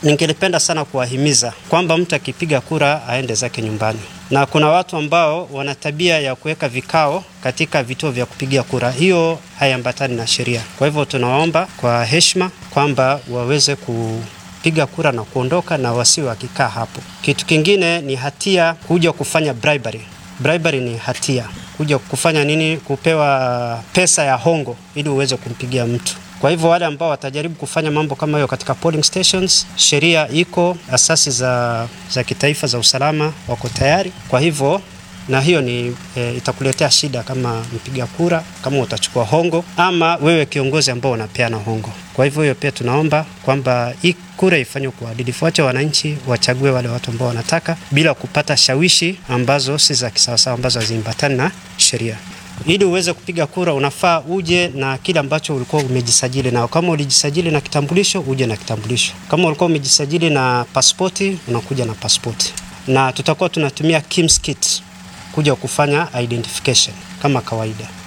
ningelipenda sana kuwahimiza kwamba mtu akipiga kura aende zake nyumbani, na kuna watu ambao wana tabia ya kuweka vikao katika vituo vya kupigia kura. Hiyo haiambatani na sheria. Kwa hivyo tunawaomba kwa heshima kwamba waweze kupiga kura na kuondoka na wasiwe wakikaa hapo. Kitu kingine ni hatia kuja kufanya bribery. Bribery ni hatia, kuja kufanya nini? Kupewa pesa ya hongo ili uweze kumpigia mtu. Kwa hivyo wale ambao watajaribu kufanya mambo kama hiyo katika polling stations, sheria iko, asasi za, za kitaifa za usalama wako tayari. Kwa hivyo na hiyo ni e, itakuletea shida kama mpiga kura, kama utachukua hongo ama wewe kiongozi ambao unapeana hongo. Kwa hivyo hiyo pia tunaomba kwamba hii kura ifanywe kwa uadilifu, wache wananchi wachague wale watu ambao wanataka bila kupata shawishi ambazo si za kisawasawa, ambazo haziambatani na sheria. Ili uweze kupiga kura unafaa uje na kile ambacho ulikuwa umejisajili nao. Kama ulijisajili na kitambulisho, uje na kitambulisho. Kama ulikuwa umejisajili na pasipoti, unakuja na pasipoti, na tutakuwa tunatumia KIMS kit kuja kufanya identification kama kawaida.